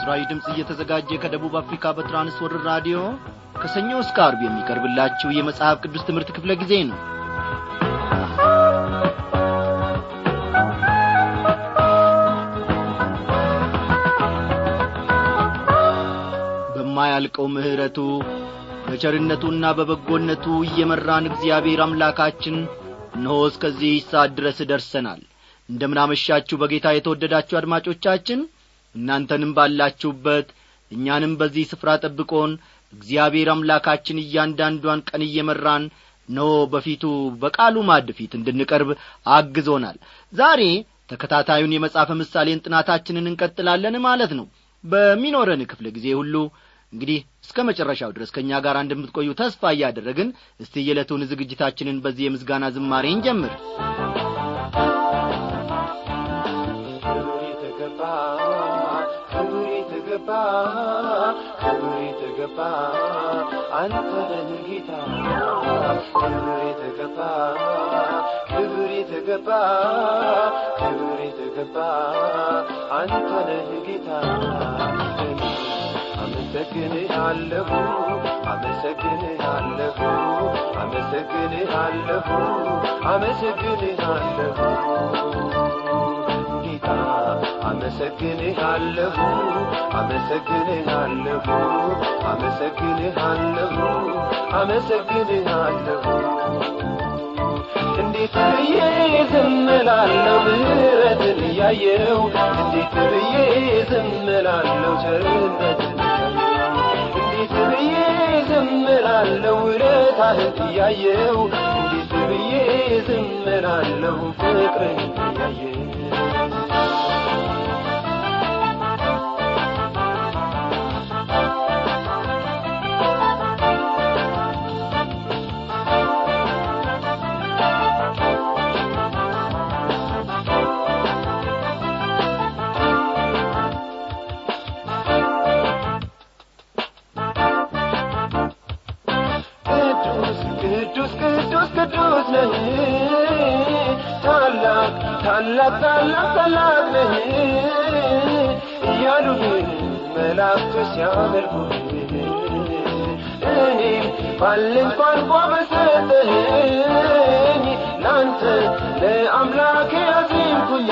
ለምስራዊ ድምፅ እየተዘጋጀ ከደቡብ አፍሪካ በትራንስወርር ራዲዮ ከሰኞ እስከ አርብ የሚቀርብላችሁ የመጽሐፍ ቅዱስ ትምህርት ክፍለ ጊዜ ነው በማያልቀው ምሕረቱ በቸርነቱና በበጎነቱ እየመራን እግዚአብሔር አምላካችን እነሆ እስከዚህ ሰዓት ድረስ ደርሰናል እንደምናመሻችሁ በጌታ የተወደዳችሁ አድማጮቻችን እናንተንም ባላችሁበት እኛንም በዚህ ስፍራ ጠብቆን እግዚአብሔር አምላካችን እያንዳንዷን ቀን እየመራን ኖ በፊቱ በቃሉ ማድ ፊት እንድንቀርብ አግዞናል ዛሬ ተከታታዩን የመጽሐፈ ምሳሌን ጥናታችንን እንቀጥላለን ማለት ነው በሚኖረን ክፍለ ጊዜ ሁሉ እንግዲህ እስከ መጨረሻው ድረስ ከእኛ ጋር እንደምትቆዩ ተስፋ እያደረግን እስቲ የዕለቱን ዝግጅታችንን በዚህ የምስጋና ዝማሬ እንጀምር ክብር የተገባ ክብር የተገባ አንተ ነህ ጌታ ክብር የተገባ ክብር የተገባ ክብር የተገባ አንተ ነህ ጌታ አመሰግንሃለሁ አመሰግንሃለሁ አመሰግንሃለሁ አመሰግንሃለሁ ጌታ አመሰግንሃለሁ አመሰግንሃለሁ አመሰግንሃለሁ አመሰግንሃለሁ እንዴት ብዬ ዝም እላለሁ ምሕረትን እያየው እንዴት ብዬ ዝም እላለሁ ቸርነትን እንዴት ብዬ ዝም እላለሁ ውለታህን እያየው እንዴት ብዬ ዝም እላለሁ ፍቅርን እያየው ቅዱስ ቅዱስ ቅዱስ ነህ ታላቅ ታላቅ ታላቅ ታላቅ ነህ እያሉህ መላእክቱ ሲያመልኩህ እኔም ባለኝ ቋንቋ በሰጠኸኝ ለአንተ ለአምላኬ አዜምኩኝ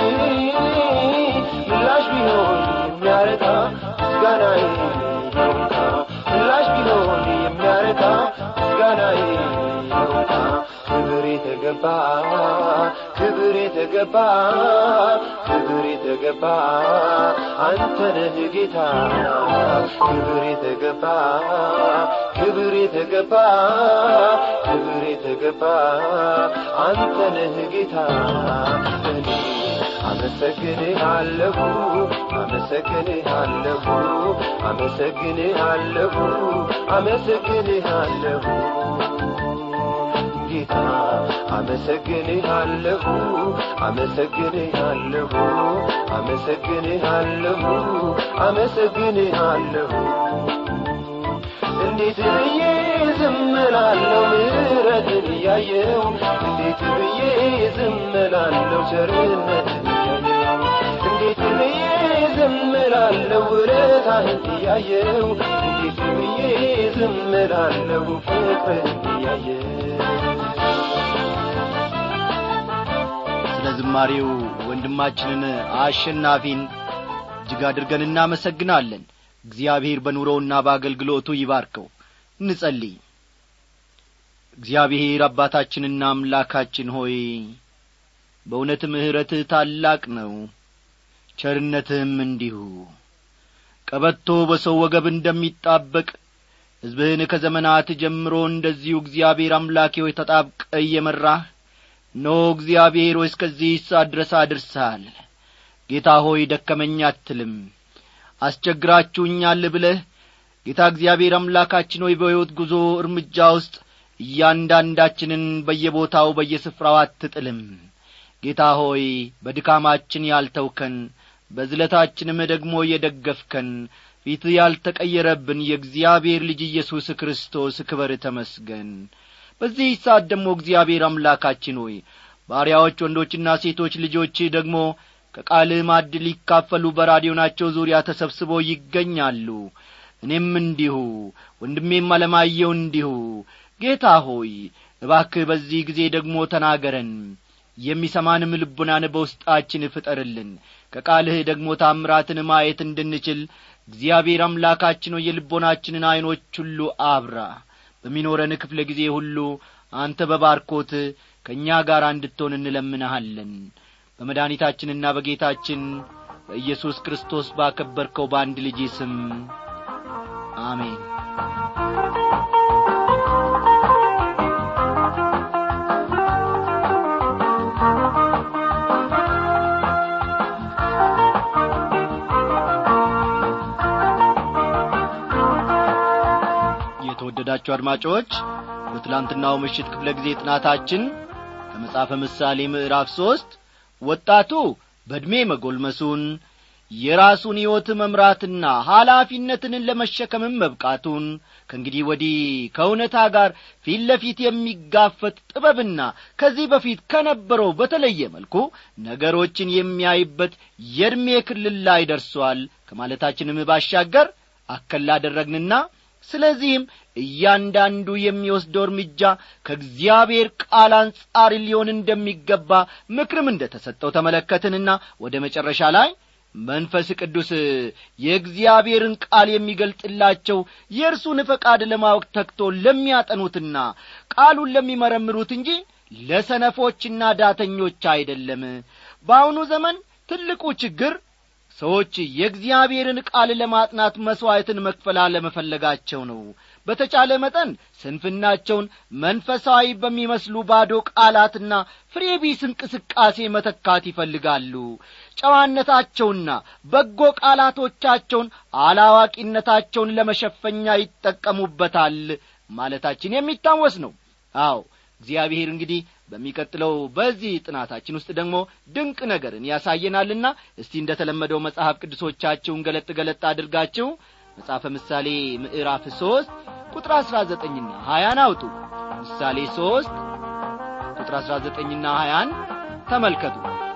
ምላሽ ቢሆን የሚያረካ ምስጋናዬ ይሁንካ ምላሽ ቢሆን የሚያረካ ምስጋናዬ ይሁንካ ክብር የተገባ ክብር የተገባ ክብር የተገባ አንተ ነህ ጌታ ክብር የተገባ ክብር የተገባ ክብር የተገባ አንተ ነህ ጌታ እኔ አመሰግንሃለሁ አመሰግንሃለሁ አመሰግንሃለሁ አመሰግንሃለሁ ጌታ አመሰግንሃለሁ አመሰግንሃለሁ አመሰግንሃለሁ አመሰግንሃለሁ እንዴት ብዬ ዝም እላለሁ ምሕረትን እያየው እንዴት ብዬ ዝም እላለሁ ቸርነትን እያየው እንዴት ብዬ ዝም እላለሁ ውለታህን እያየው እንዴት ብዬ ዝም እላለሁ ፍቅርህን እያየው ስለ ዝማሬው ወንድማችንን አሸናፊን እጅግ አድርገን እናመሰግናለን እግዚአብሔር በኑሮውና በአገልግሎቱ ይባርከው እንጸልይ እግዚአብሔር አባታችንና አምላካችን ሆይ በእውነት ምሕረትህ ታላቅ ነው ቸርነትህም እንዲሁ ቀበቶ በሰው ወገብ እንደሚጣበቅ ሕዝብህን ከዘመናት ጀምሮ እንደዚሁ እግዚአብሔር አምላኬ ሆይ ተጣብቀ እየመራህ ኖ እግዚአብሔር ሆይ እስከዚህ ሰዓት ድረስ አድርሰሃል ጌታ ሆይ ደከመኝ አትልም አስቸግራችሁኛል ብለህ ጌታ እግዚአብሔር አምላካችን ሆይ በሕይወት ጉዞ እርምጃ ውስጥ እያንዳንዳችንን በየቦታው በየስፍራው አትጥልም ጌታ ሆይ በድካማችን ያልተውከን በዝለታችንም ደግሞ የደገፍከን ፊት ያልተቀየረብን የእግዚአብሔር ልጅ ኢየሱስ ክርስቶስ ክበር ተመስገን በዚህ ሰዓት ደግሞ እግዚአብሔር አምላካችን ሆይ ባሪያዎች ወንዶችና ሴቶች ልጆች ደግሞ ከቃልህ ማዕድ ሊካፈሉ በራዲዮናቸው ዙሪያ ተሰብስበው ይገኛሉ እኔም እንዲሁ ወንድሜም አለማየው እንዲሁ ጌታ ሆይ እባክህ በዚህ ጊዜ ደግሞ ተናገረን የሚሰማንም ልቡናን በውስጣችን ፍጠርልን ከቃልህ ደግሞ ታምራትን ማየት እንድንችል እግዚአብሔር አምላካችን ሆይ የልቦናችንን ዐይኖች ሁሉ አብራ በሚኖረን ክፍለ ጊዜ ሁሉ አንተ በባርኮት ከእኛ ጋር እንድትሆን እንለምንሃለን በመድኃኒታችንና በጌታችን በኢየሱስ ክርስቶስ ባከበርከው በአንድ ልጅ ስም አሜን የተወደዳችሁ አድማጮች በትላንትናው ምሽት ክፍለ ጊዜ ጥናታችን ከመጽሐፈ ምሳሌ ምዕራፍ ሦስት ወጣቱ በዕድሜ መጐልመሱን የራሱን ሕይወት መምራትና ኃላፊነትን ለመሸከምም መብቃቱን ከእንግዲህ ወዲህ ከእውነታ ጋር ፊት ለፊት የሚጋፈጥ ጥበብና ከዚህ በፊት ከነበረው በተለየ መልኩ ነገሮችን የሚያይበት የዕድሜ ክልል ላይ ደርሷል ከማለታችንም ባሻገር አከል አደረግንና ስለዚህም እያንዳንዱ የሚወስደው እርምጃ ከእግዚአብሔር ቃል አንጻር ሊሆን እንደሚገባ ምክርም እንደ ተሰጠው ተመለከትንና ወደ መጨረሻ ላይ መንፈስ ቅዱስ የእግዚአብሔርን ቃል የሚገልጥላቸው የእርሱን ፈቃድ ለማወቅ ተግቶ ለሚያጠኑትና ቃሉን ለሚመረምሩት እንጂ ለሰነፎችና ዳተኞች አይደለም በአሁኑ ዘመን ትልቁ ችግር ሰዎች የእግዚአብሔርን ቃል ለማጥናት መሥዋዕትን መክፈል አለመፈለጋቸው ነው በተቻለ መጠን ስንፍናቸውን መንፈሳዊ በሚመስሉ ባዶ ቃላትና ፍሬቢስ እንቅስቃሴ መተካት ይፈልጋሉ ጨዋነታቸውና በጎ ቃላቶቻቸውን አላዋቂነታቸውን ለመሸፈኛ ይጠቀሙበታል ማለታችን የሚታወስ ነው አዎ እግዚአብሔር እንግዲህ በሚቀጥለው በዚህ ጥናታችን ውስጥ ደግሞ ድንቅ ነገርን ያሳየናልና እስቲ እንደ ተለመደው መጽሐፍ ቅዱሶቻችሁን ገለጥ ገለጥ አድርጋችሁ መጽሐፈ ምሳሌ ምዕራፍ ሦስት ቁጥር አሥራ ዘጠኝና ሀያን አውጡ ምሳሌ ሦስት ቁጥር አሥራ ዘጠኝና ሀያን ተመልከቱ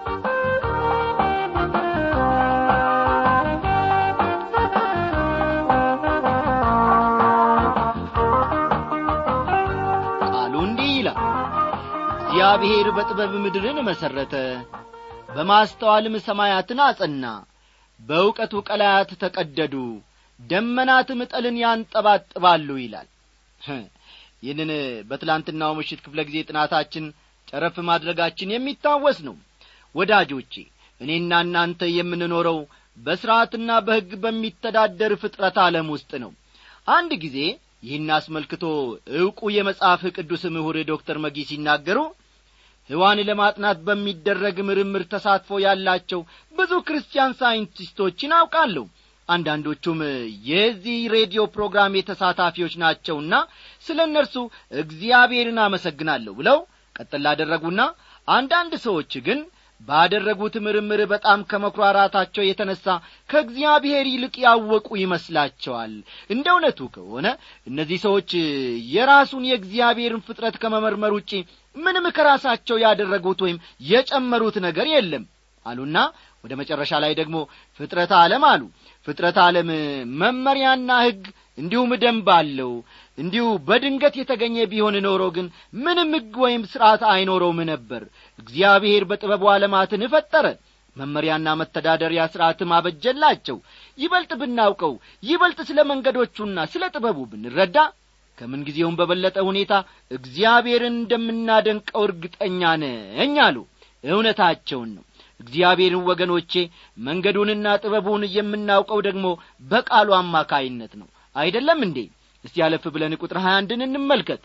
ቃሉ እንዲህ ይላል እግዚአብሔር በጥበብ ምድርን መሠረተ በማስተዋልም ሰማያትን አጸና በእውቀቱ ቀላያት ተቀደዱ ደመናትም ጠልን ያንጠባጥባሉ ይላል ይህንን በትላንትናው ምሽት ክፍለ ጊዜ ጥናታችን ጨረፍ ማድረጋችን የሚታወስ ነው ወዳጆቼ እኔና እናንተ የምንኖረው በሥርዓትና በሕግ በሚተዳደር ፍጥረት ዓለም ውስጥ ነው አንድ ጊዜ ይህን አስመልክቶ ዕውቁ የመጽሐፍ ቅዱስ ምሁር ዶክተር መጊ ሲናገሩ ሕዋን ለማጥናት በሚደረግ ምርምር ተሳትፎ ያላቸው ብዙ ክርስቲያን ሳይንቲስቶችን አውቃለሁ አንዳንዶቹም የዚህ ሬዲዮ ፕሮግራም የተሳታፊዎች ናቸውና ስለ እነርሱ እግዚአብሔርን አመሰግናለሁ ብለው ቀጥል አደረጉና አንዳንድ ሰዎች ግን ባደረጉት ምርምር በጣም ከመኩራራታቸው የተነሣ ከእግዚአብሔር ይልቅ ያወቁ ይመስላቸዋል እንደ እውነቱ ከሆነ እነዚህ ሰዎች የራሱን የእግዚአብሔርን ፍጥረት ከመመርመር ውጪ ምንም ከራሳቸው ያደረጉት ወይም የጨመሩት ነገር የለም አሉና ወደ መጨረሻ ላይ ደግሞ ፍጥረት ዓለም አሉ ፍጥረት ዓለም መመሪያና ሕግ እንዲሁም ደንብ አለው እንዲሁ በድንገት የተገኘ ቢሆን ኖሮ ግን ምንም ሕግ ወይም ሥርዓት አይኖረውም ነበር እግዚአብሔር በጥበቡ ዓለማትን ፈጠረ መመሪያና መተዳደሪያ ሥርዓትም አበጀላቸው ይበልጥ ብናውቀው ይበልጥ ስለ መንገዶቹና ስለ ጥበቡ ብንረዳ ከምንጊዜውም በበለጠ ሁኔታ እግዚአብሔርን እንደምናደንቀው እርግጠኛ ነኝ አሉ እውነታቸውን ነው እግዚአብሔርን ወገኖቼ መንገዱንና ጥበቡን የምናውቀው ደግሞ በቃሉ አማካይነት ነው አይደለም እንዴ እስቲ ያለፍ ብለን ቁጥር ሀያ አንድን እንመልከት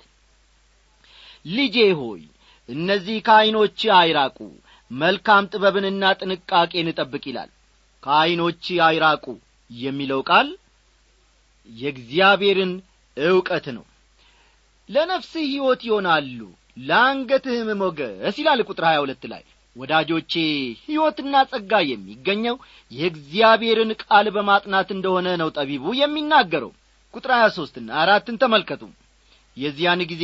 ልጄ ሆይ እነዚህ ከዐይኖች አይራቁ መልካም ጥበብንና ጥንቃቄን እጠብቅ ይላል ከዐይኖች አይራቁ የሚለው ቃል የእግዚአብሔርን ዕውቀት ነው ለነፍስህ ሕይወት ይሆናሉ ለአንገትህም ሞገስ ይላል ቁጥር ሀያ ሁለት ላይ ወዳጆቼ ሕይወትና ጸጋ የሚገኘው የእግዚአብሔርን ቃል በማጥናት እንደሆነ ነው ጠቢቡ የሚናገረው ቁጥር ሀያ ሦስትና አራትን ተመልከቱ የዚያን ጊዜ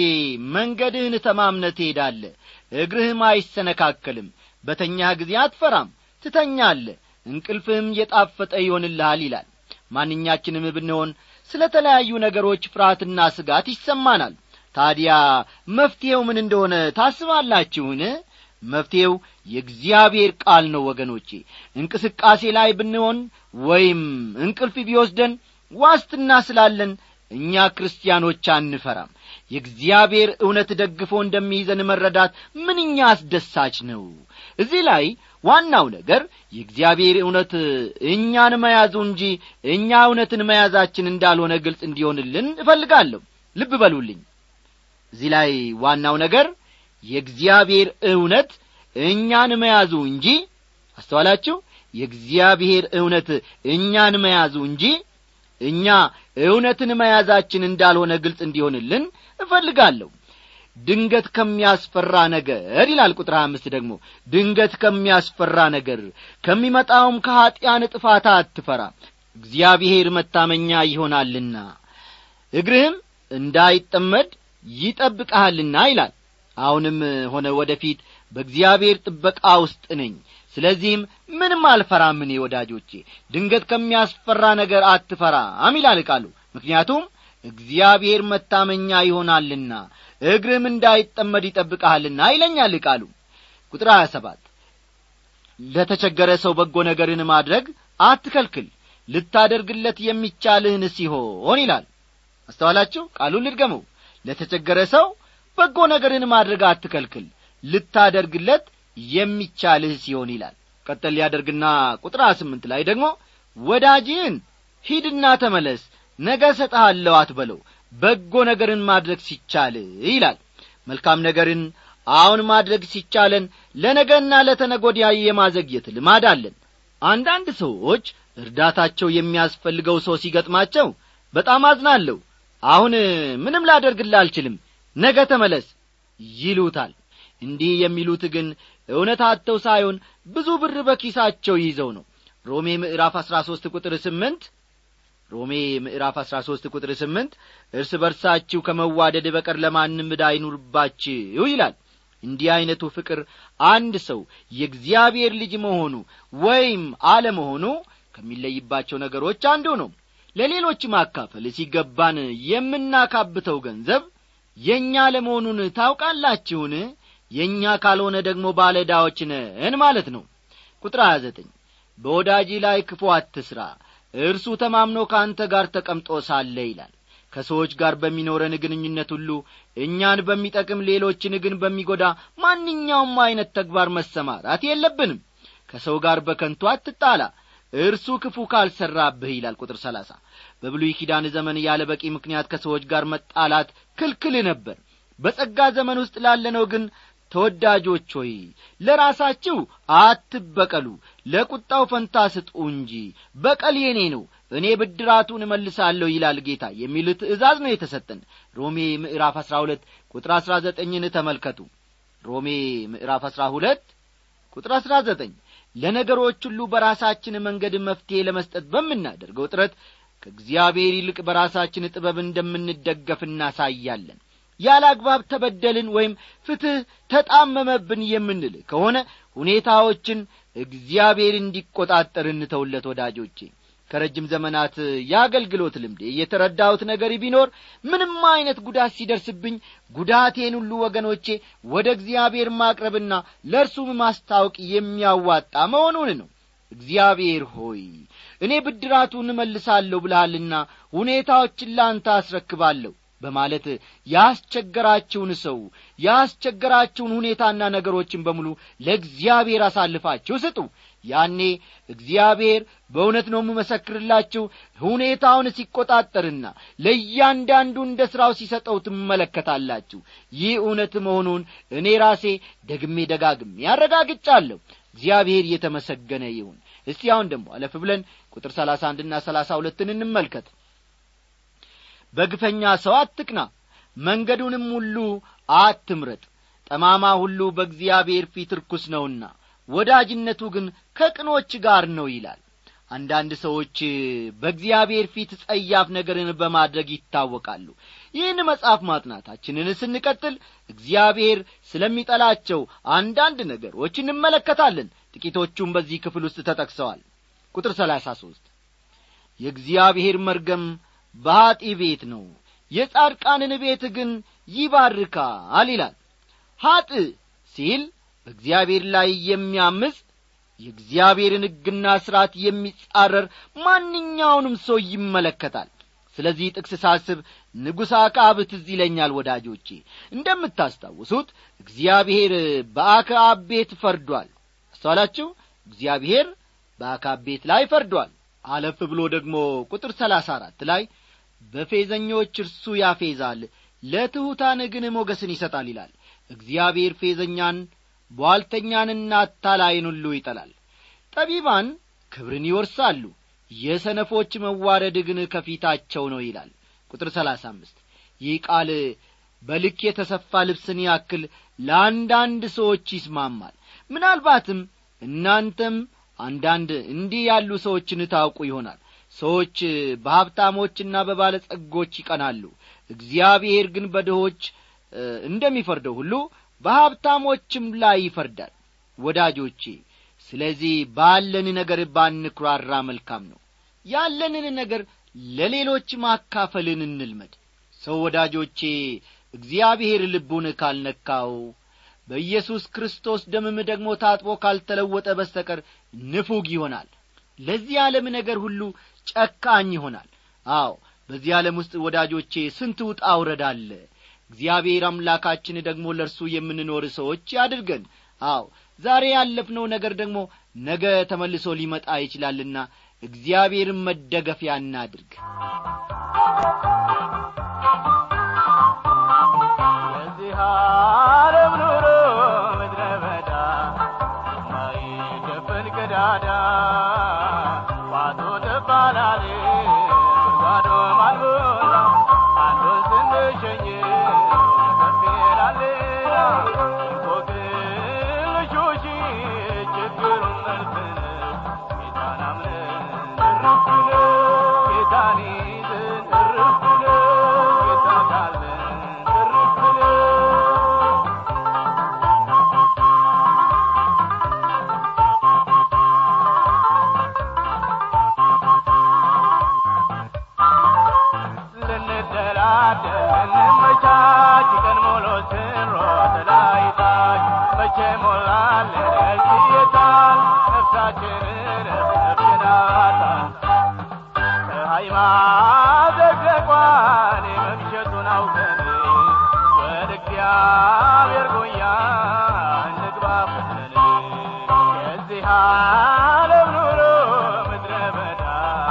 መንገድህን ተማምነ ትሄዳለ እግርህም አይሰነካከልም በተኛህ ጊዜ አትፈራም ትተኛለ እንቅልፍህም የጣፈጠ ይሆንልሃል ይላል ማንኛችንም ብንሆን ስለ ተለያዩ ነገሮች ፍርሃትና ስጋት ይሰማናል ታዲያ መፍትሔው ምን እንደሆነ ታስባላችሁን መፍትሔው የእግዚአብሔር ቃል ነው ወገኖቼ እንቅስቃሴ ላይ ብንሆን ወይም እንቅልፍ ቢወስደን ዋስትና ስላለን እኛ ክርስቲያኖች አንፈራም የእግዚአብሔር እውነት ደግፎ እንደሚይዘን መረዳት ምንኛ አስደሳች ነው እዚህ ላይ ዋናው ነገር የእግዚአብሔር እውነት እኛን መያዙ እንጂ እኛ እውነትን መያዛችን እንዳልሆነ ግልጽ እንዲሆንልን እፈልጋለሁ ልብ በሉልኝ እዚህ ላይ ዋናው ነገር የእግዚአብሔር እውነት እኛን መያዙ እንጂ አስተዋላችሁ የእግዚአብሔር እውነት እኛን መያዙ እንጂ እኛ እውነትን መያዛችን እንዳልሆነ ግልጽ እንዲሆንልን እፈልጋለሁ ድንገት ከሚያስፈራ ነገር ይላል ቁጥር አምስት ደግሞ ድንገት ከሚያስፈራ ነገር ከሚመጣውም ከኀጢአን ጥፋት አትፈራ እግዚአብሔር መታመኛ ይሆናልና እግርህም እንዳይጠመድ ይጠብቀሃልና ይላል አሁንም ሆነ ወደፊት በእግዚአብሔር ጥበቃ ውስጥ ነኝ ስለዚህም ምንም አልፈራም እኔ ወዳጆቼ ድንገት ከሚያስፈራ ነገር አትፈራም ይላል ቃሉ ምክንያቱም እግዚአብሔር መታመኛ ይሆናልና እግርም እንዳይጠመድ ይጠብቀሃልና ይለኛል ቃሉ ቁጥር ሀያ ሰባት ለተቸገረ ሰው በጎ ነገርን ማድረግ አትከልክል ልታደርግለት የሚቻልህን ሲሆን ይላል አስተዋላችሁ ቃሉን ልድገመው ለተቸገረ ሰው በጎ ነገርን ማድረግ አትከልክል ልታደርግለት የሚቻልህ ሲሆን ይላል ቀጠል ሊያደርግና ቁጥር ስምንት ላይ ደግሞ ወዳጅህን ሂድና ተመለስ ነገ ሰጠሃለሁ አትበለው በጎ ነገርን ማድረግ ሲቻል ይላል መልካም ነገርን አሁን ማድረግ ሲቻለን ለነገና ለተነጎዲያ የማዘግየት ልማድ አለን አንዳንድ ሰዎች እርዳታቸው የሚያስፈልገው ሰው ሲገጥማቸው በጣም አዝናለሁ አሁን ምንም ላደርግልህ አልችልም ነገ ተመለስ ይሉታል እንዲህ የሚሉት ግን እውነት አጥተው ሳይሆን ብዙ ብር በኪሳቸው ይዘው ነው ሮሜ ምዕራፍ አሥራ ሦስት ቁጥር ስምንት ሮሜ ምዕራፍ አሥራ ሦስት ቁጥር ስምንት እርስ በርሳችሁ ከመዋደድ በቀር ለማንም ዕዳ አይኑርባችሁ ይላል እንዲህ ዐይነቱ ፍቅር አንድ ሰው የእግዚአብሔር ልጅ መሆኑ ወይም አለመሆኑ ከሚለይባቸው ነገሮች አንዱ ነው ለሌሎች ማካፈል ሲገባን የምናካብተው ገንዘብ የእኛ ለመሆኑን ታውቃላችሁን የእኛ ካልሆነ ደግሞ ባለዕዳዎች ነን ማለት ነው ቁጥር 29 በወዳጂ ላይ ክፉ አትስራ እርሱ ተማምኖ ከአንተ ጋር ተቀምጦ ሳለ ይላል ከሰዎች ጋር በሚኖረን ግንኙነት ሁሉ እኛን በሚጠቅም ሌሎችን ግን በሚጐዳ ማንኛውም ዐይነት ተግባር መሰማራት የለብንም ከሰው ጋር በከንቱ አትጣላ እርሱ ክፉ ካልሠራብህ ይላል ቁጥር ሰላሳ በብሉይ ኪዳን ዘመን ያለ በቂ ምክንያት ከሰዎች ጋር መጣላት ክልክል ነበር በጸጋ ዘመን ውስጥ ላለነው ግን ተወዳጆች ሆይ ለራሳችሁ አትበቀሉ ለቁጣው ፈንታ ስጡ እንጂ በቀል የኔ ነው እኔ ብድራቱን እመልሳለሁ ይላል ጌታ የሚል ትእዛዝ ነው የተሰጠን ሮሜ ምዕራፍ አሥራ ሁለት ቁጥር አሥራ ዘጠኝን ተመልከቱ ሮሜ ምዕራፍ አሥራ ሁለት ቁጥር አሥራ ዘጠኝ ለነገሮች ሁሉ በራሳችን መንገድ መፍትሔ ለመስጠት በምናደርገው ጥረት ከእግዚአብሔር ይልቅ በራሳችን ጥበብ እንደምንደገፍ እናሳያለን ያለ አግባብ ተበደልን ወይም ፍትሕ ተጣመመብን የምንል ከሆነ ሁኔታዎችን እግዚአብሔር እንዲቈጣጠር እንተውለት ወዳጆቼ ከረጅም ዘመናት የአገልግሎት ልምዴ የተረዳሁት ነገር ቢኖር ምንም ዐይነት ጉዳት ሲደርስብኝ ጉዳቴን ሁሉ ወገኖቼ ወደ እግዚአብሔር ማቅረብና ለእርሱም ማስታወቅ የሚያዋጣ መሆኑን ነው እግዚአብሔር ሆይ እኔ ብድራቱን እመልሳለሁ ብልሃልና ሁኔታዎችን ለአንተ አስረክባለሁ በማለት ያስቸገራችሁን ሰው ያስቸገራችሁን ሁኔታና ነገሮችን በሙሉ ለእግዚአብሔር አሳልፋችሁ ስጡ ያኔ እግዚአብሔር በእውነት ነው የምመሰክርላችሁ ሁኔታውን ሲቈጣጠርና ለእያንዳንዱ እንደ ሥራው ሲሰጠው ትመለከታላችሁ ይህ እውነት መሆኑን እኔ ራሴ ደግሜ ደጋግሜ ያረጋግጫለሁ እግዚአብሔር እየተመሰገነ ይሁን እስቲ አሁን ደግሞ አለፍ ብለን ቁጥር ሰላሳ አንድና ሰላሳ ሁለትን እንመልከት በግፈኛ ሰው አትቅና መንገዱንም ሁሉ አትምረጥ ጠማማ ሁሉ በእግዚአብሔር ፊት ርኩስ ነውና ወዳጅነቱ ግን ከቅኖች ጋር ነው ይላል አንዳንድ ሰዎች በእግዚአብሔር ፊት ጸያፍ ነገርን በማድረግ ይታወቃሉ ይህን መጽሐፍ ማጥናታችንን ስንቀጥል እግዚአብሔር ስለሚጠላቸው አንዳንድ ነገሮች እንመለከታለን ጥቂቶቹም በዚህ ክፍል ውስጥ ተጠቅሰዋል ቁጥር ሰላሳ ሦስት የእግዚአብሔር መርገም በኀጢ ቤት ነው የጻድቃንን ቤት ግን ይባርካል ይላል ኀጥ ሲል በእግዚአብሔር ላይ የሚያምፅ የእግዚአብሔርን ሕግና ሥርዓት የሚጻረር ማንኛውንም ሰው ይመለከታል ስለዚህ ጥቅስ ሳስብ ንጉሥ አክዓብ ትዝ ይለኛል ወዳጆቼ እንደምታስታውሱት እግዚአብሔር በአክዓብ ቤት ፈርዷል አስተዋላችሁ እግዚአብሔር በአክዓብ ቤት ላይ ፈርዷል አለፍ ብሎ ደግሞ ቁጥር ሰላሳ አራት ላይ በፌዘኞች እርሱ ያፌዛል ለትሑታን ግን ሞገስን ይሰጣል ይላል እግዚአብሔር ፌዘኛን ቧልተኛንና አታላይን ሁሉ ይጠላል ጠቢባን ክብርን ይወርሳሉ የሰነፎች መዋረድ ግን ከፊታቸው ነው ይላል ቁጥር ሰላሳ አምስት ይህ ቃል በልክ የተሰፋ ልብስን ያክል ለአንዳንድ ሰዎች ይስማማል ምናልባትም እናንተም አንዳንድ እንዲህ ያሉ ሰዎችን ታውቁ ይሆናል ሰዎች በሀብታሞችና በባለጸጎች ይቀናሉ እግዚአብሔር ግን በድሆች እንደሚፈርደው ሁሉ በሀብታሞችም ላይ ይፈርዳል ወዳጆቼ ስለዚህ ባለን ነገር ባንኩራራ መልካም ነው ያለንን ነገር ለሌሎች ማካፈልን እንልመድ ሰው ወዳጆቼ እግዚአብሔር ልቡን ካልነካው በኢየሱስ ክርስቶስ ደምም ደግሞ ታጥቦ ካልተለወጠ በስተቀር ንፉግ ይሆናል ለዚህ ዓለም ነገር ሁሉ ጨካኝ ይሆናል አዎ በዚህ ዓለም ውስጥ ወዳጆቼ ስንት ውጣ ውረድ አለ እግዚአብሔር አምላካችን ደግሞ ለእርሱ የምንኖር ሰዎች ያድርገን አዎ ዛሬ ያለፍነው ነገር ደግሞ ነገ ተመልሶ ሊመጣ ይችላልና እግዚአብሔርን መደገፊያ እናድርግ የዚህ ዓለም ኑሮ ምድረ በዳ የማይደፈን ቀዳዳ ባዶ ትባላል ጉድጓዶ ማልሞላ አንዱን ስንሸኝ ከፍ ይላል እንቆቅልሾሽ ችግሩን መልስን ጌታን አምነን እርፍ ብለን ጌታን ይዘን እርፍ ብለን ጌታ ካለን እርፍ ብለን ልንደላደል እንመቻች ቀን ሙሉ ስንሮጥ ላይ ታች መቼ ሞላለን ሲየታል ነፍሳችንን ነፍናታል ከሃይማኖት ዘግዘቋን የመምሸቱን አውቀን ወደ እግዚአብሔር ጉያ እንግባ ፈጥነን የዚህ ዓለም ኑሮ ምድረ በዳ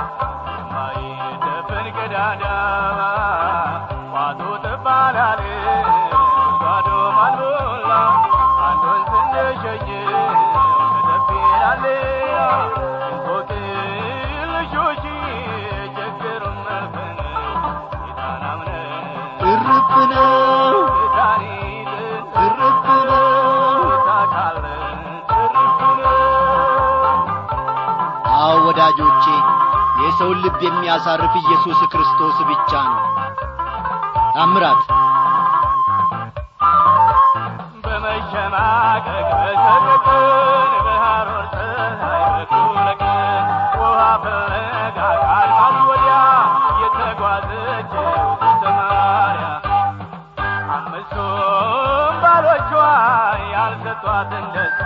የማይደፈን ቀዳዳ ቋቱ ትባላል ጓዶ ማልሞላ አንዱን ስንሸኝ ከተፍ ይላል እንቆቅልሾሽ ችግሩን መልፈን ጌታን አምነን እርፍ ነው ጌታን ይዘን እርፍ ነው ጌታ ካለን እርፍ ነው አዎ ወዳጆቼ የሰውን ልብ የሚያሳርፍ ኢየሱስ ክርስቶስ ብቻ ነው ታምራት በመሸማቀቅ በሰቀቀን በሐሩር ፀሐይ በኩለ ቀን ውሃ ፍለጋ ከአድማስ ወዲያ የተጓዘችው ሰማርያ አምስቱም ባሎቿ ያልሰጧትን ደስታ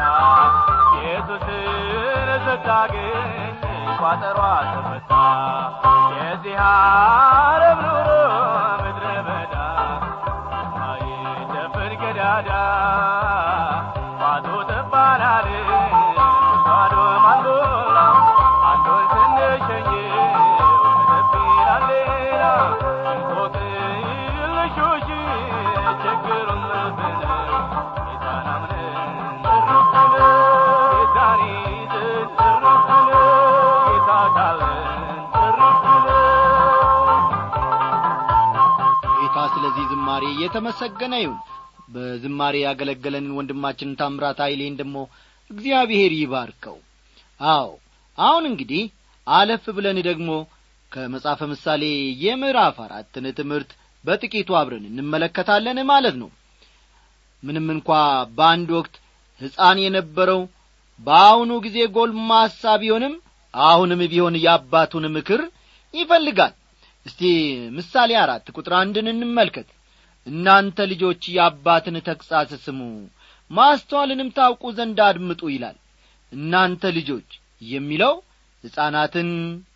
ኢየሱስን ስታገኝ ቋጠሯ ተፈታ የዚህ ዓለም ኑሮ ምድረ በዳ የማይደፈን ቀዳዳ ባዶ ትባላል ጉድጓዶ ማልሞላ አንዱን ስንሸኝ ከፍ ይላል ሌላ እንቆቅልሾሽ ችግሩን መልሰን ጌታን አምነን እርፍ ብለን ጌታን ይዘን እርፍ ብለን ጌታ ካለን እርፍ ብለን ጌታ ስለዚህ ዝማሬ የተመሰገነ ይሁን በዝማሬ ያገለገለንን ወንድማችንን ታምራት ኃይሌን ደግሞ እግዚአብሔር ይባርከው አዎ አሁን እንግዲህ አለፍ ብለን ደግሞ ከመጽሐፈ ምሳሌ የምዕራፍ አራትን ትምህርት በጥቂቱ አብረን እንመለከታለን ማለት ነው ምንም እንኳ በአንድ ወቅት ሕፃን የነበረው በአሁኑ ጊዜ ጎልማሳ ቢሆንም አሁንም ቢሆን የአባቱን ምክር ይፈልጋል እስቲ ምሳሌ አራት ቁጥር አንድን እንመልከት እናንተ ልጆች የአባትን ተግሣጽ ስሙ ማስተዋልንም ታውቁ ዘንድ አድምጡ ይላል እናንተ ልጆች የሚለው ሕፃናትን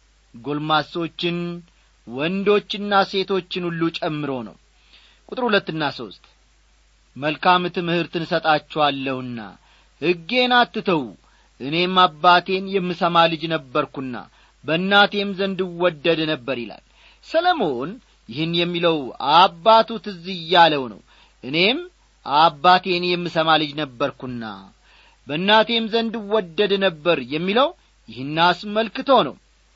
ጎልማሶችን ወንዶችና ሴቶችን ሁሉ ጨምሮ ነው ቁጥር ሁለትና ሦስት መልካም ትምህርትን እሰጣችኋለሁና ሕጌን አትተዉ እኔም አባቴን የምሰማ ልጅ ነበርኩና በእናቴም ዘንድ እወደድ ነበር ይላል ሰለሞን ይህን የሚለው አባቱ ትዝ እያለው ነው እኔም አባቴን የምሰማ ልጅ ነበርኩና በእናቴም ዘንድ እወደድ ነበር የሚለው ይህን አስመልክቶ ነው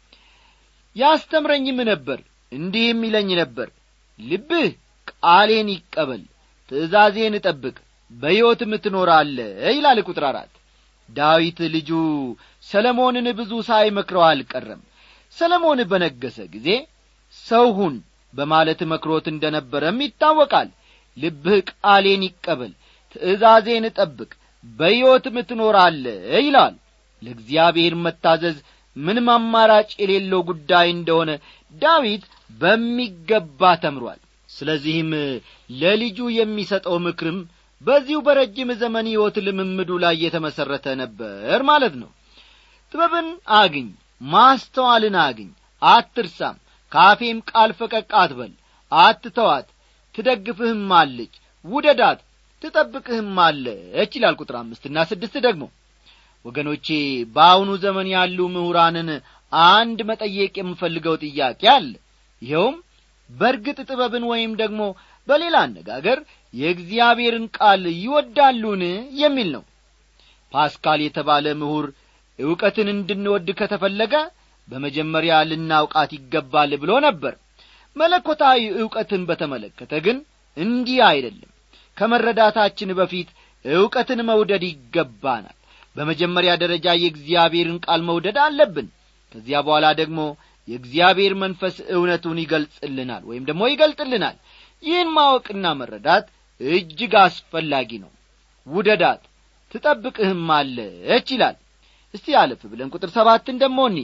ያስተምረኝም ነበር እንዲህም ይለኝ ነበር ልብህ ቃሌን ይቀበል ትእዛዜን እጠብቅ በሕይወትም ትኖራለ ይላል ቁጥር አራት ዳዊት ልጁ ሰለሞንን ብዙ ሳይመክረው አልቀረም ሰለሞን በነገሰ ጊዜ ሰው ሁን በማለት መክሮት እንደ ነበረም ይታወቃል ልብህ ቃሌን ይቀበል ትእዛዜን እጠብቅ በሕይወትም ትኖራለ ይላል ለእግዚአብሔር መታዘዝ ምንም አማራጭ የሌለው ጉዳይ እንደሆነ ዳዊት በሚገባ ተምሯል ስለዚህም ለልጁ የሚሰጠው ምክርም በዚሁ በረጅም ዘመን ሕይወት ልምምዱ ላይ የተመሠረተ ነበር ማለት ነው ጥበብን አግኝ ማስተዋልን አግኝ አትርሳም ካፌም ቃል ፈቀቅ አትበል አትተዋት ትደግፍህም አለች ውደዳት ትጠብቅህም አለች ይላል ቁጥር አምስትና ስድስት ደግሞ ወገኖቼ በአሁኑ ዘመን ያሉ ምሁራንን አንድ መጠየቅ የምፈልገው ጥያቄ አለ ይኸውም በርግጥ ጥበብን ወይም ደግሞ በሌላ አነጋገር የእግዚአብሔርን ቃል ይወዳሉን የሚል ነው ፓስካል የተባለ ምሁር ዕውቀትን እንድንወድ ከተፈለገ በመጀመሪያ ልናውቃት ይገባል ብሎ ነበር መለኮታዊ ዕውቀትን በተመለከተ ግን እንዲህ አይደለም ከመረዳታችን በፊት ዕውቀትን መውደድ ይገባናል በመጀመሪያ ደረጃ የእግዚአብሔርን ቃል መውደድ አለብን ከዚያ በኋላ ደግሞ የእግዚአብሔር መንፈስ እውነቱን ይገልጽልናል ወይም ደግሞ ይገልጥልናል ይህን ማወቅና መረዳት እጅግ አስፈላጊ ነው ውደዳት ትጠብቅህም አለች ይላል እስቲ አለፍ ብለን ቁጥር ሰባትን ደሞ እኒ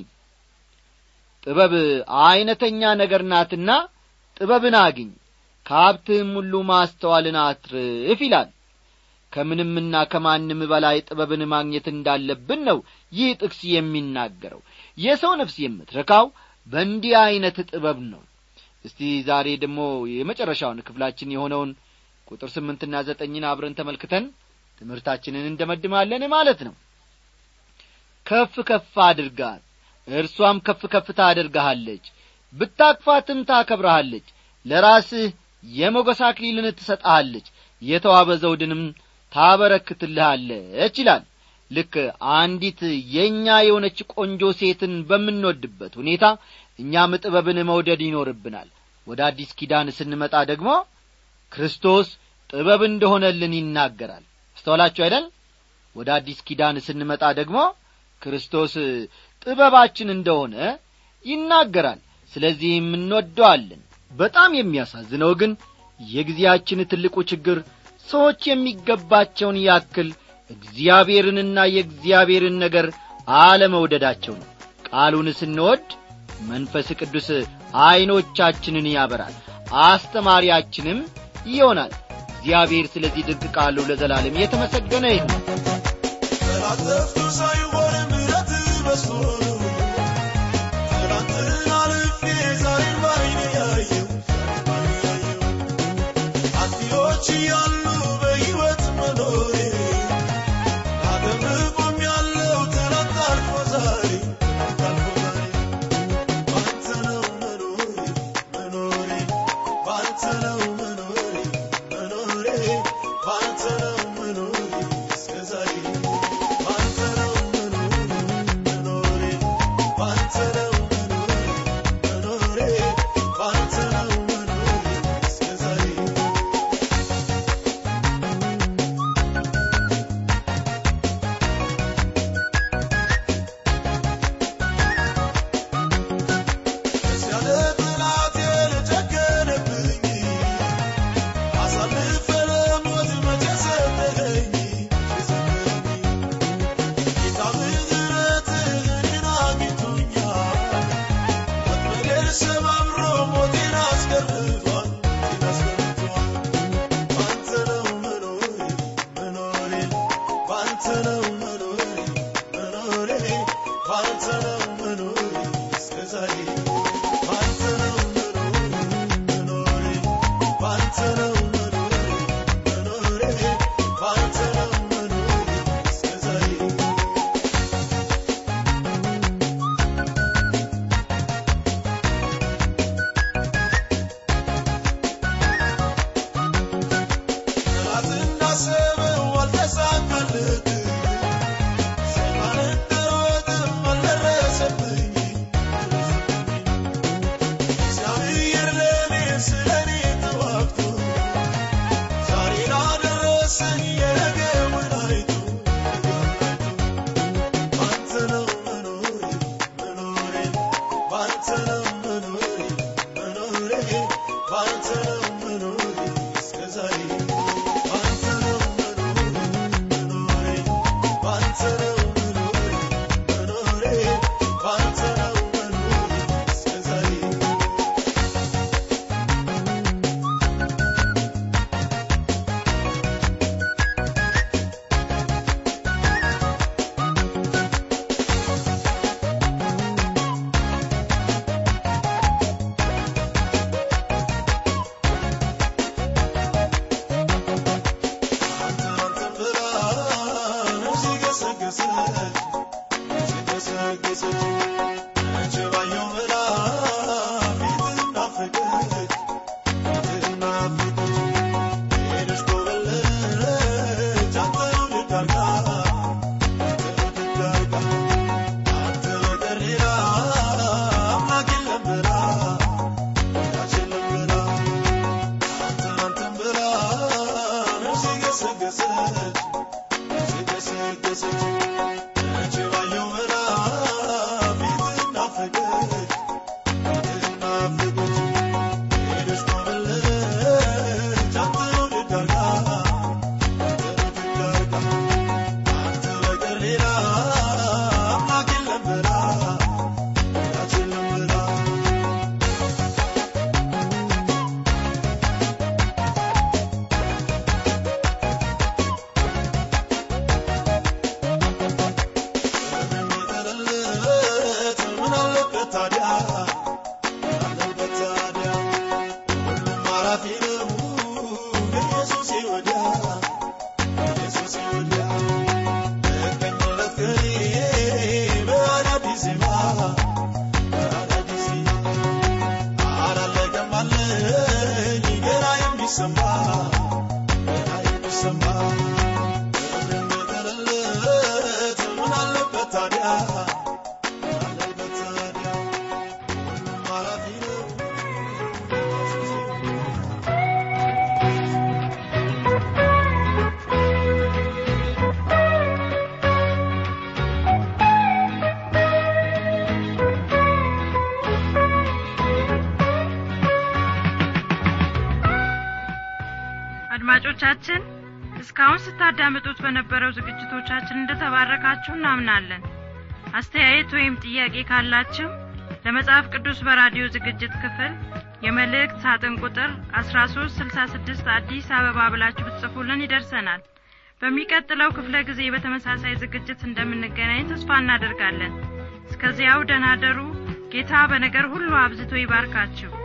ጥበብ ዐይነተኛ ነገር ናትና ጥበብን አግኝ ከሀብትህም ሁሉ ማስተዋልን አትርፍ ይላል ከምንምና ከማንም በላይ ጥበብን ማግኘት እንዳለብን ነው ይህ ጥቅስ የሚናገረው የሰው ነፍስ የምትረካው በእንዲህ ዐይነት ጥበብ ነው እስቲ ዛሬ ደግሞ የመጨረሻውን ክፍላችን የሆነውን ቁጥር ስምንትና ዘጠኝን አብረን ተመልክተን ትምህርታችንን እንደመድማለን ማለት ነው ከፍ ከፍ አድርጋት እርሷም ከፍ ከፍ ታደርግሃለች ብታቅፋትም ታከብረሃለች ለራስህ የሞገስ አክሊልን ትሰጠሃለች የተዋበ ዘውድንም ታበረክትልሃለች ይላል ልክ አንዲት የእኛ የሆነች ቆንጆ ሴትን በምንወድበት ሁኔታ እኛም ጥበብን መውደድ ይኖርብናል ወደ አዲስ ኪዳን ስንመጣ ደግሞ ክርስቶስ ጥበብ እንደሆነልን ይናገራል አስተዋላችሁ አይደል ወደ አዲስ ኪዳን ስንመጣ ደግሞ ክርስቶስ ጥበባችን እንደሆነ ይናገራል ስለዚህም እንወደዋለን በጣም የሚያሳዝነው ግን የጊዜያችን ትልቁ ችግር ሰዎች የሚገባቸውን ያክል እግዚአብሔርንና የእግዚአብሔርን ነገር አለመውደዳቸው ነው ቃሉን ስንወድ መንፈስ ቅዱስ ዐይኖቻችንን ያበራል አስተማሪያችንም ይሆናል እግዚአብሔር ስለዚህ ድንቅ ቃሉ ለዘላለም የተመሰገነ ይሁን ተላጠፍኩ ሳይሆን ምረት በስቶ ትናንትን አልፌ ዛሬን ባይኔ ያየው አጥፊዎች እያሉ በሕይወት መኖሬ አገር ቆም ያለው ትናንት አልፎ ዛሬ አልፎ ዛሬ ባንተ ነው መኖሬ መኖሬ ባንተ ነው መኖሬ መኖሬ ባንተ ነው መኖሬ እስከ ዛሬ ባንተ ነው መኖሬ መኖሬ ዛሬ ባንተ ነው መኖሬ መኖሬ ባንተ ነው መኖሬ መኖሬ ባንተ ነው መኖሬ እስከ ዛሬ ጠላት እንዳሰበው አልተሳካለትም። ሰይጣን እንደሮጠም አልደረሰብኝ። እግዚአብሔር ለእኔ ስለኔ ተዋግቶ ዛሬ ላደረሰኝ የነገውን አይቶ ባንተ ነው መኖሬ መኖሬ ባንተ ነው መኖሬ መኖሬ ባንተ ነው መኖሬ እስከ ዛሬ ባንተ ነው መኖሬ መኖሬ ባንተ ነው መኖሬ መኖሬ ባንተ ነው መኖሬ እስከ ዛሬ አንተን አንተን ብላ ነፍሴ ገሰገሰች ገሰገሰች አንቺ ባየው ብላ ፊትህን ናፈቀች ፊትህን ናፈቀች ሄደች ኮበለለች አንተን ውድድ አርጋ አንተን ውድድ አርጋ አንተ በቀር ሌላ አምላክ የለም ብላ ወዳጅ የለም ብላ አንተን አንተን ብላ ነፍሴ ገሰገሰች ነፍሴ ገሰገሰች አንቺ ባየው ብላ ፊትህን ናፈቀች ፊትህን ናፈቀች ሄደች ኮበለለች አንተን ውድድ አርጋ አንተን ውድድ አርጋ አንተ በቀር ሌላ አምላክ የለም ብላ ወዳጅ የለም ብላ የምጠለለት ምን አለበት ታዲያ ምን አለበት ታዲያ ሁሉም አላፊ ነው ከኢየሱሴ ወዲያ ከኢየሱሴ ወዲያ እገኝለት ከኔ በአዳዲስ ዜማ በአዳዲስ ዜማ አላለቀም አለኝ ገና የሚሰማ ገና የሚሰማ የምጠለለት ምን አለበት ታዲያ ምን አለበት ታዲያ ሁሉም አላፊ ነው አድማጮቻችን እስካሁን ስታዳምጡት በነበረው ዝግጅቶቻችን እንደተባረካችሁ እናምናለን አስተያየት ወይም ጥያቄ ካላችሁ ለመጽሐፍ ቅዱስ በራዲዮ ዝግጅት ክፍል የመልእክት ሳጥን ቁጥር 1366 አዲስ አበባ ብላችሁ ብትጽፉልን ይደርሰናል በሚቀጥለው ክፍለ ጊዜ በተመሳሳይ ዝግጅት እንደምንገናኝ ተስፋ እናደርጋለን እስከዚያው ደናደሩ ጌታ በነገር ሁሉ አብዝቶ ይባርካችሁ